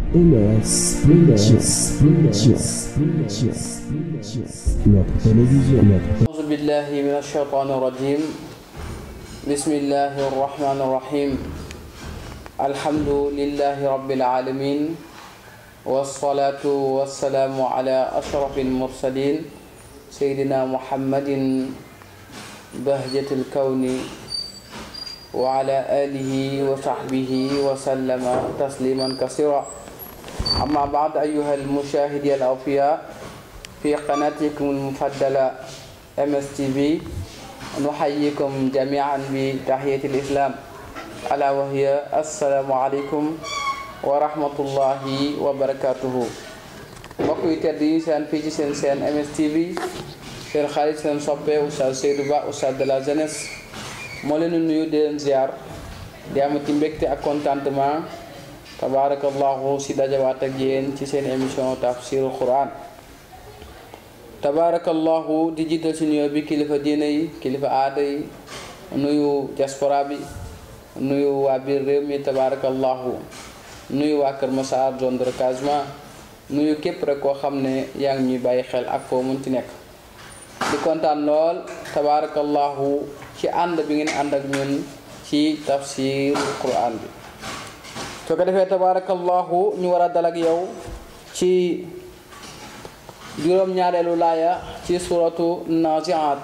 MS Printers, Printers, Printers, Printers. Notre télévision, notre أعوذ بالله من الشيطان الرجيم بسم الله الرحمن الرحيم الحمد لله رب العالمين والصلاة والسلام على أشرف المرسلين سيدنا محمد بهجة الكون وعلى آله وصحبه وسلم تسليما كثيرا أما بعد أيها المشاهدين الأوفياء في قناتكم المفضلة MSTV نحييكم جميعا بتحية الإسلام ألا وهي السلام عليكم ورحمة الله وبركاته mbokk yi tedd yi seen fii ci seen seen MSTV seen xarit seen soppe Oustaz Seydou Ba Oustaz de la jeunesse moo leen di nuyu di leen ziar di amati mbégte ak contentement tabaarakallahu si dajawaat ak yéen ci seen émission tafsirul Quran tabaarakallahu di jiital si nuyoo bi kilifa diine yi kilifa aada yi nuyu diaspora bi nuyu waa biir réew mi tabaarakallahu nuyu waa Kër Massar zone de recasement nuyu képp rek koo xam ne yaa ngi ñuy bàyyi xel ak foo mun ci nekk di kontaan lool tabaarakallahu ci ànd bi ngeen ànd ak ñun ci tafsir Quran bi soo ko defee tabaarakallahu ñu war a dal ak yow ci juróom-ñaareelu laaya ci suratu naziat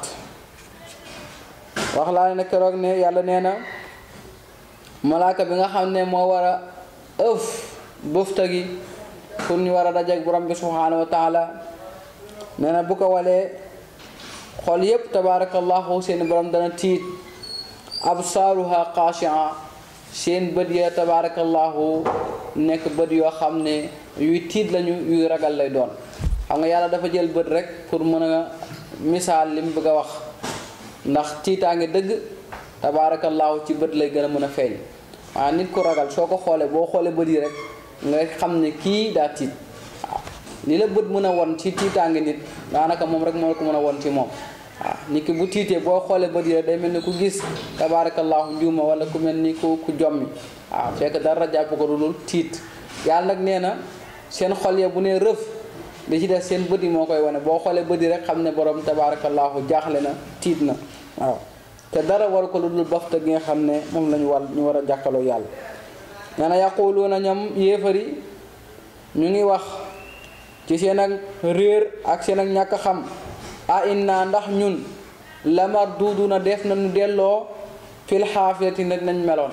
wax laa ne keroog ne yàlla nee na malaaka bi nga xam ne moo war a ëf bëfta gi pour ñu war a dajeek borom bi subhanahu wa taala nee na bu ko walee xol yépp tabaarakallahu seen borom dana tiit absaaruha xaashia seen bët ya tabaarakallahu nekk bët yoo xam ne yuy tiit lañu yuy ragal lay doon xam nga yàlla dafa jël bët rek pour mën a misaal li mu bëgg a wax ndax tiitaange dëgg tabaarakallaahu ci bët lay gën a mën a feeñ waaw nit ku ragal soo ko xoolee boo xoolee bët yi rek nga xam ne kii daa tiit waaw li la bët mën a won ci tiitaange nit daanaka moom rek moo la ko mën a won ci moom waaw nit ki bu tiitee boo xoolee bët yi rek day mel ni ku gis tabaarakallaahu njuuma wala ku mel ni ku ku jommi waaw fekk dara jàpp ko lu dul tiit yàlla nag nee na seen xol ya bu ne rëf li ci def seen bët yi moo koy wane boo xoolee bët yi rek xam ne borom tabaarakallaahu jaaxle na tiit na waaw te dara war ko lu dul bafta gi nga xam ne moom la ñu war ñu war a jàkkaloo yàlla nee na yaquluuna ñoom yéefari ñu ngi wax ci seen ak réer ak seen ak ñàkk xam a inna ndax ñun lamar duudu na def nañu delloo fil xaafiyati nag nañ meloon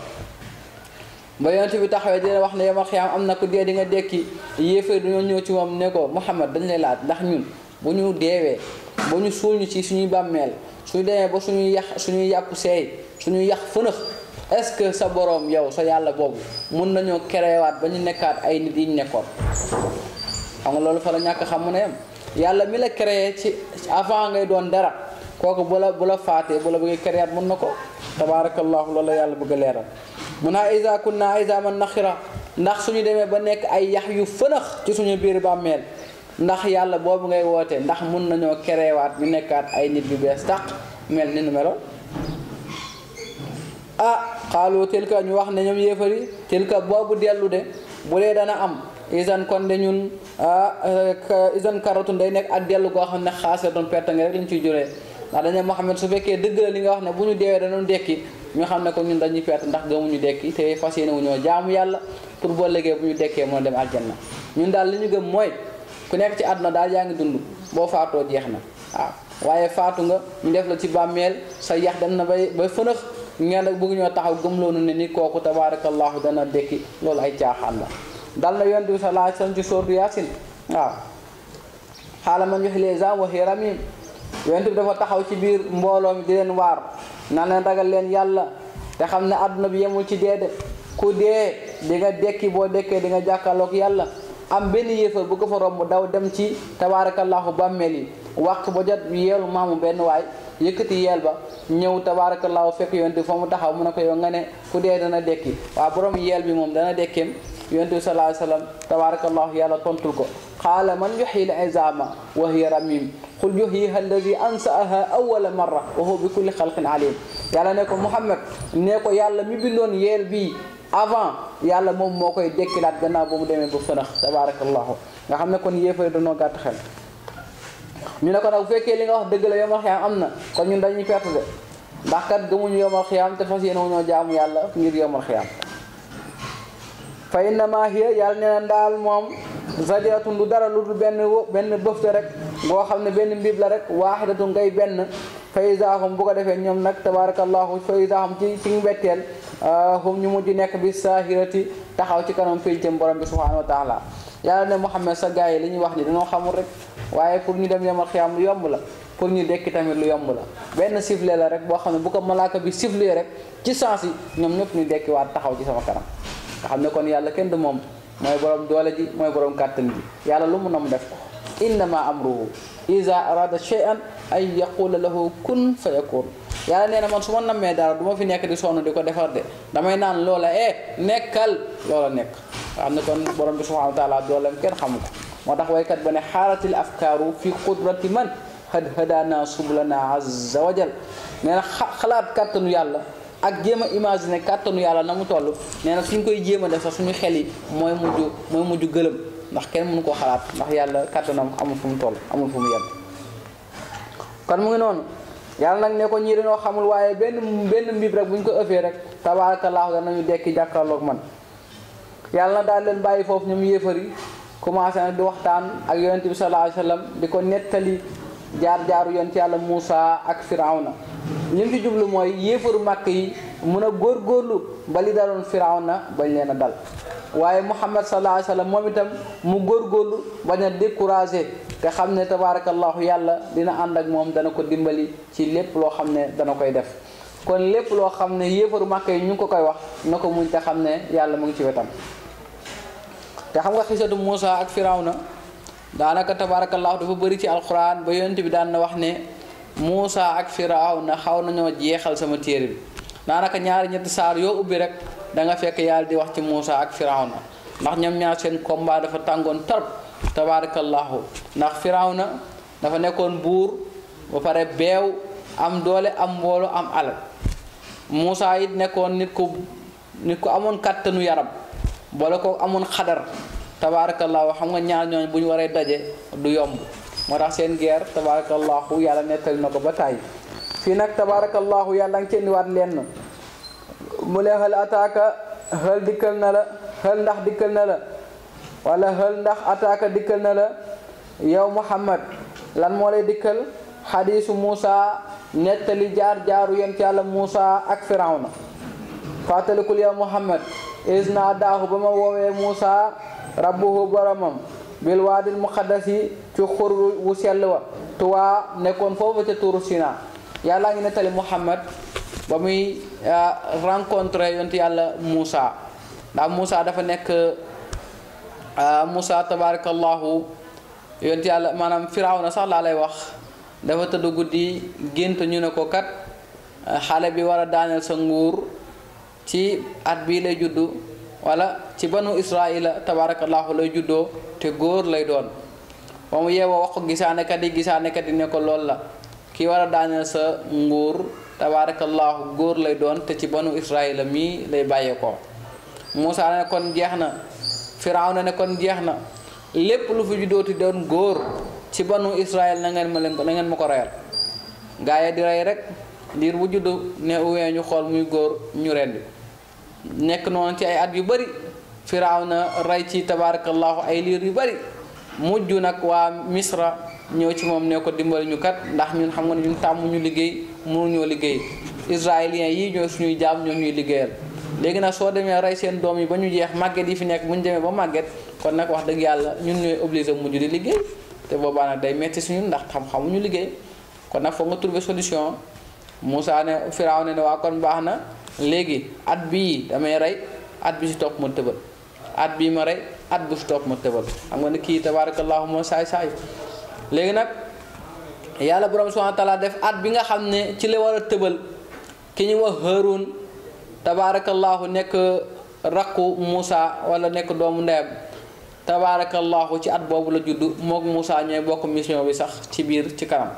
ba yonent bi taxawee dina wax ne yomal xiyaam am na ku dee di nga dekki yéefar dañoo ñëw ci moom ne ko Muhammad dañ lay laaj ndax ñun bu ñu deewee ba ñu suul ñu ci suñuy bàmmeel suñu demee ba suñuy yax suñuy yàpp seey suñuy yax fënëx est-ce que sa boroom yow sa yàlla boobu mun nañoo kerewaat ba ñu nekkaat ay nit yi ñu nekkoon xam nga loolu fa la ñàkk xam mu ne yam yàlla mi la créé ci avant ngay doon dara kooku bu la bu la faatee bu la bëggee créaat mun na ko tabaarakallahu loolu la yàlla bëgg a leeral mun naa isa kunna isaman naxira ndax suñu demee ba nekk ay yax yu fënax ci suñu biir bàmmeel ndax yàlla boobu ngay woote ndax mun nañoo kerewaat ñu nekkaat ay nit yu bees tàq mel ni nu meloon ah xaalu tilka ñu wax ne ñoom yéefari tilka boobu dellu de bu dee dana am isan kon de ñun isan karatun day nekk ak dellu goo xam ne xaase doon perte nga rek lañ ciy juree ndax dañu Muhammad su fekkee dëgg la li nga wax ne bu ñu deewee danoon dekki ñu xam ne ko ñun dañuy perte ndax gëmuñu dekki te fas yéene wu ñoo jaamu yàlla pour boo léegee bu ñu dekkee mën a dem aljanna ñun daal li ñu gëm mooy ku nekk ci àdduna daal yaa ngi dund boo faatoo jeex na waaw waaye faatu nga ñu def la ci bàmmeel sa yax dem na bay bay fënax ngeen nag bëgg ñoo taxaw gëmloonu ne ni kooku tabaarakallahu dana dekki loolu ay caaxaan la dal na yonent bi sallallahu alayhi wasallam ci sóortu yaasin waaw xaala man yoxi les gens waxi ramim yonent bi dafa taxaw ci biir mbooloo mi di leen waar na leen ragal leen yàlla te xam ne àdduna bi yemul ci dee de ku dee di nga dekki boo dekkee di nga jàkkaarloog yàlla am benn yéefar bu ko fa romb daw dem ci tabaarakallahu bàmmeel yi wàq ba jot yeelu maamu benn waay yëkkati yeel ba ñëw tabaarakallahu fekk yonent bi fa mu taxaw mu ne ko yow nga ne ku dee dana dekki waa borom yeel bi moom dana dekkeem yonent bi sallallahu alayhi wasallam tabaarakallahu yàlla tontul ko qaala man yuxyi l izama wa hiya ramim qul yuhyiha alladi ansaaha awala marra wa huwa bi kulli xalqin alim yàlla ne ko Muhammad ne ko yàlla mi bindoon yeel bii avant yàlla moom moo koy dekkilaat gannaaw ba mu demee ba fënax tabarakallahu nga xam ne kon yéefari dañoo gàtt xel ñu ne ko nag bu fekkee li nga wax dëgg la yomal xiyaam am na kon ñun dañuy perte de ndax kat gëmuñu yomal xiyaam te fas yéene wu ñoo jaamu yàlla ngir yomal xiyaam fa innama hiya yàlla nee na ndaal moom zadiratun du dara lu dul benn benn bëfte rek boo xam ne benn mbib la rek waaxidatu ngay benn fa isaahum bu ko defee ñoom nag tabarakallahu fa isaahum ci ci mbetteel hum ñu mujj nekk bi saahirati taxaw ci kanam péncam borom bi subhanahu wa taala yàlla ne Muhammad sa gars yi li ñuy wax ni dañoo xamul rek waaye pour ñu dem yomal xiyaam lu yomb la pour ñu dekki tamit lu yomb la benn sifflet la rek boo xam ne bu ko malaaka bi sifflet rek ci sens yi ñoom ñëpp ñu dekki waat taxaw ci sama kanam nga xam ne kon yàlla kenn du moom mooy borom doole ji mooy borom kàttan ji yàlla lu mu nam def ko innama amruhu iza arada shay'an ay yaqula lahu kun fa yakun yàlla nee na man su ma nammee dara du ma fi nekk di sonn di ko defar de damay naan loola eh nekkal loola nekk nga xam ne kon borom bi subhanahu wa taala dooleem kenn xamu ko moo tax waykat ba ne xaaratil afkaaru fi qudrati man had hadana sublana azza wa jal nee na xalaat kàttanu yàlla ak jéem a imaginer kàttanu yàlla na mu toll nee na suñ koy jéem a def sax suñu xel yi mooy mujj mooy mujj gëlëm ndax kenn mënu koo xalaat ndax yàlla kàttanam amul fu mu toll amul fu mu yem kon mu ngi noonu yàlla nag ne ko ñii dañoo xamul waaye benn benn mbib rek bu ñu ko ëffee rek tabaarakallaahu danañu dekki jàkkaarloog man yàlla na daal leen bàyyi foofu ñoom yéefar yi commencé nag di waxtaan ak yonent bi sallallahu alayhi wa sallam di ko nettali jaar-jaaru yonent yàlla Muusa ak Firawna li mu ci jublu mooy yéefaru màkk yi mun a góorgóorlu ba li daloon Firawna bañ leen a dal waaye Muhammad sallallahu alayhi wa sallam moom itam mu góorgóorlu bañ a découragé te xam ne tabaarakallahu yàlla dina ànd ak moom dana ko dimbali ci lépp loo xam ne dana koy def kon lépp loo xam ne yéefaru màkk yi ñu ngi ko koy wax na ko muñ te xam ne yàlla mu ngi ci wetam te xam nga xisatu Muusa ak Firawna daanaka tabaarakallaahu dafa bëri ci alquran ba yonent bi daan na wax ne Muusa ak Firawna xaw nañoo jeexal sama téere bi daanaka ñaari ñetti saar yoo ubbi rek da nga fekk yàlla di wax ci Muusa ak Firawna ndax ñoom ñaar seen combat dafa tàngoon tarp tabaarakallaahu ndax Firawna dafa nekkoon buur ba pare beew am doole am mboolo am alal Muusa it nekkoon nit ku nit ku amoon kàttanu yaram boole ko amoon xadar tabaarakallaahu xam nga ñaar ñooñ bu ñu waree daje du yomb moo tax seen guerre tabaarakallaahu yàlla nettali na ko ba tàyyi fii nag tabaarakallaahu yàlla nga ci indiwaat lenn mu ne xël ataaka xël dikkal na la xël ndax dikkal na la wala xël ndax ataaka dikkal na la yow muhammad lan moo lay dikkal xadiisu Muusa nettali jaar jaaru yent yàlla Muusa ak Firawna fàttalikul yow muhammad is naa daaxu ba ma woowee Muusa rabbuhu boromam bil waadil muqaddasi ci xur wu sell wa tuwaa nekkoon foofu ca tuuru Sina yàlla ngi nettali Muhammad ba muy rencontré yonent yàlla Muusa ndax Muusa dafa nekk Muusa tabarakallahu yonent yàlla maanaam Firawna sax laa lay wax dafa tëdd guddi gént ñu ne ko kat xale bi war a daaneel sa nguur ci at bii lay juddu wala ci banu israila tabarakallahu lay juddoo te góor lay doon ba mu yeewoo wax ko gisaanekat yi gisaanekat yi ne ko lool la ki war a daaneel sa nguur tabarakallahu góor lay doon te ci banu israila mii lay bàyyeekoo Muusa ne kon jeex na Firawna ne kon jeex na lépp lu fi juddooti doon góor ci banu israil na ngeen ma leen ko na ngeen ma ko reyal gaa yi di rey rek liir bu juddu ne uwee ñu xool muy góor ñu rendi nekk noonu ci ay at yu bari Firawna rey ci tabarakallahu ay liir yu bari mujj nag waa Misra ñëw ci moom ne ko dimbali ñu kat ndax ñun xam nga ne ñun tàmm ñu liggéey mënuñoo liggéey israéliens yii ñoo suñuy jaam ñoo ñuy liggéeyal léegi nag soo demee rey seen doom yi ba ñu jeex màgget yi fi nekk bu ñu demee ba màgget kon nag wax dëgg yàlla ñun ñooy obligé mujj di liggéey te boobaa nag day metti suñu ndax xam-xamuñu liggéey kon nag foog nga trouver solution Moussa ne Firawna ne waa kon baax na léegi at bii damay rey at bi si topp ma tëbal at bii ma rey at bu si topp ma tëbal xam nga ne kii tabarakallahu moo saay saay léegi nag yàlla borom subhanahu wa taala def at bi nga xam ne ci la war a tëbal ki ñu wax Haarun tabarakallahu nekk rakku Moussa wala nekk doomu ndeyam tabarakallahu ci at boobu la judd mook Moussa ñooy bokk mission bi sax ci biir ci kanam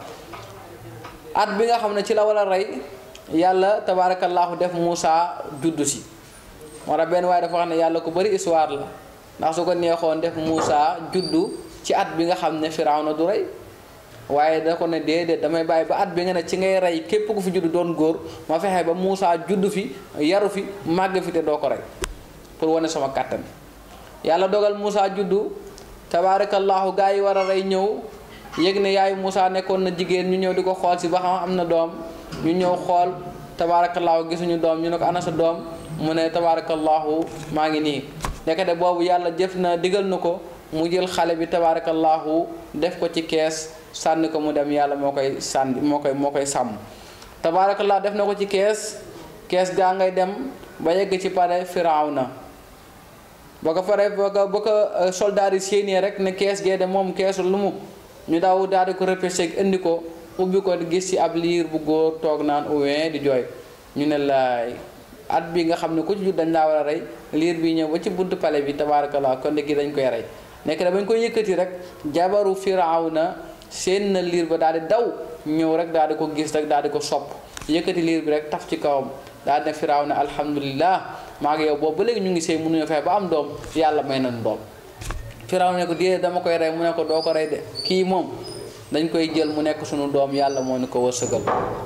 at bi nga xam ne ci la war a rey yàlla tabarakallahu def Moussa juddu si moo tax benn waaye dafa wax ne yàlla ku bëri histoire la ndax su ko neexoon def Moussa juddu ci at bi nga xam ne Firawna du rey waaye da ko ne déedéet damay bàyyi ba at bi nga ne ci ngay rey képp ku fi juddu doon góor ma fexe ba Moussa juddu fi yaru fi màgg fi te doo ko rey pour wane sama kàttan yàlla dogal Moussa juddu tabaarakallaahu gaa yi war a rey ñëw yëg ne yaayu Moussa nekkoon na jigéen ñu ñëw di ko xool si ba xam am na doom ñu ñëw xool tabaarakallaahu gisuñu doom ñu ne ko ana sa doom mu ne tabaarakallaahu maa ngi nii nekkate boobu yàlla jëf na digal na ko mu jël xale bi tabaarakallaahu def ko ci kees sànni ko mu dem yàlla moo koy sànni moo koy moo koy sàmm tabaarakallaahu def na ko ci kees kees gaa ngay dem ba yegg ci pare Firawna ba ko pare ba ko ba ko soldaar yi séenee rek ne kees gee de moom keesu lu mu ñu daw daal di ko repêché indi ko ubbi ko gis ci ab liir bu góor toog naan ouin di jooy ñu ne laay at bi nga xam ne ku ci jut dañ laa war a rey liir bi ñëw ba ci buntu pale bi tabaarakallah kon gi dañ koy rey nekk da bañ koy yëkkati rek jabaru Firawna seen na liir ba daal di daw ñëw rek daal di ko gis rek daal di ko sopp yëkkati liir bi rek taf ci kawam daal di ne Firawna alhamdulillah maa ngi yow boobu ba léegi ñu ngi sëy mënuñu fexe ba am doom yàlla may nañ doom Firawna ne ko déedéet dama koy rey mu ne ko doo ko rey de kii moom dañ koy jël mu nekk sunu doom yàlla moo ñu ko wërsëgal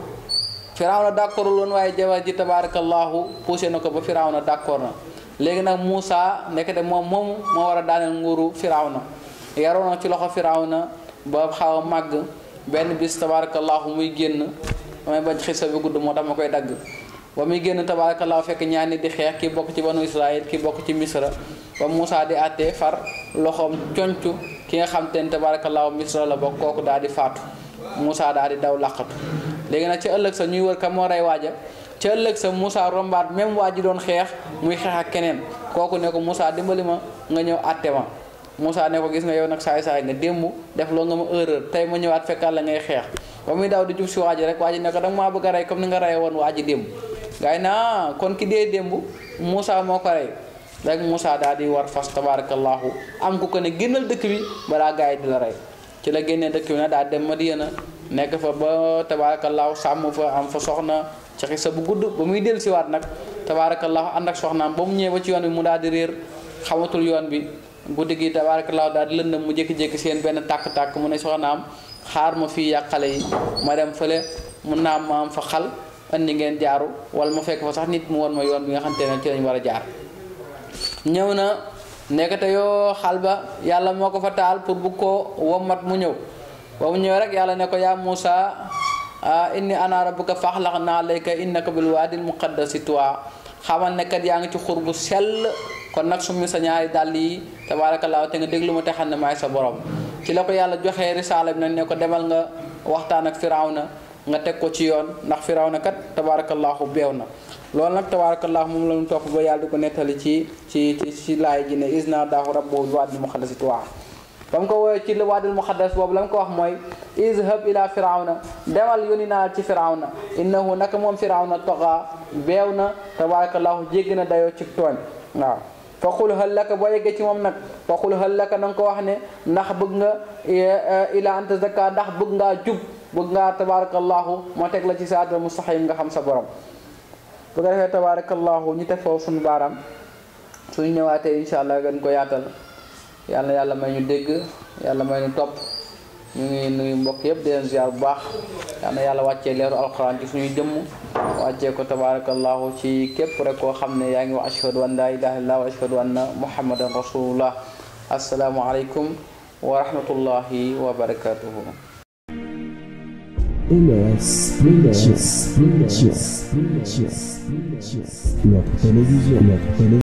Firawna d'accordul woon waaye jabar ji tabarakallahu poussé na ko ba Firawna d'accord na léegi nag Moussa nekk de moom moomu moo war a daaneel nguuru Firawna yaroon na ci loxo Firawna ba xaw a màgg benn bis tabarakallahu muy génn damay bañ xisa bi gudd moo tax ma koy dagg ba muy génn tabarakallahu fekk ñaar nit di xeex kii bokk ci banu Israël kii bokk ci Misra ba Moussa di àttee far loxoom concu ki nga xam te ne tabarakallahu Misra la bokk kooku daal di faatu Moussa daal di daw làqatu léegi nag ci ëllëg sa ñuy wër ka moo rey waaja ci ëllëg sa Moussa rombaat même waa ji doon xeex muy xeex ak keneen kooku ne ko Moussa dimbali ma nga ñëw àtte ma Moussa ne ko gis nga yow nag saay saay nga démb def loo nga ma erreur tey ma ñëwaat fekkaat la ngay xeex ba muy daw di jub si waa ji rek waa ji ne ko danga maa bëgg a rey comme ni nga rey woon waa ji démb gaa yi naa kon ki dee démb Moussa moo ko rey rek Moussa daal di war fas tabarakallahu am ku ko ne génnal dëkk bi balaa gaa yi di la rey ci la génnee dëkk bi nag daal dem Madiyana nekk fa ba tabaarakallaahu sàmm fa am fa soxna ci xisa bu gudd ba muy dellu siwaat nag tabaarakallaahu ànd ak soxnaam ba mu ñëwee ba ci yoon bi mu daal di réer xamatul yoon bi guddi gi tabaarakallaahu daal di lëndëm mu jékki-jékki seen benn tàkk-tàkk mu ne soxnaam xaar ma fii yàq xale yi ma dem fële mun naa ma am fa xal andi ngeen jaaru wala ma fekk fa sax nit mu won ma yoon bi nga xamante ne ci lañ war a jaar ñëw na nekkate yoo xal ba yàlla moo ko fa taal pour bu ko wommat mu ñëw ba mu ñëw rek yàlla ne ko yaa Moussa inni ana rabbuka faxlax naa layka innaka bil waadil muqaddasi tuwa xamal ne kat yaa ngi ci xur bu sell kon nag summi sa ñaari dàll yi tabaarakallaa te nga déglu ma te xam ne maay sa borom ci la ko yàlla joxee risaala bi nag ne ko demal nga waxtaan ak firawna nga teg ko ci yoon ndax firawna kat tabaarakallaahu beew na loolu nag tabaarakallaahu moom la ñu topp ba yàlla di ko nettali ci ci ci ci laay ji ne isna daahu rabbu bil waadil muqaddasi tuwa ba mu ko woowee ci waadil muqaddas boobu la mu ko wax mooy izhab ila firawna demal yónni naa ci firawna innahu naka moom firawna toxa beew na tabarakallahu jéggi na dayoo ci tooñ waaw fa xul hal laka boo yeggee ci moom nag fa xul hal laka na nga ko wax ne ndax bëgg nga ila anta zakka ndax bëgg ngaa jub bëgg ngaa tabarakallahu moo teg la ci siraatal mustaqim nga xam sa borom bu ko defee tabarakallahu ñu teg foofu suñu baaraam suñu ñëwaatee incha allah gën ko yaatal yàlla yàlla may ñu dégg yàlla may ñu topp ñu ngi nuyu mbokk yëpp di leen ziar bu baax yàlla yàlla wàccee leeru alquran ci suñuy jëmm wàccee ko tabarakallahu ci képp rek koo xam ne yaa ngi wax ashhadu an laa ilaha illallah wa ashhadu anna muhammadan rasulullah assalaamu aleykum wa rahmatullahi wa barakatuhu LS Pictures, Pictures, Pictures, Pictures, notre télévision, notre télévision.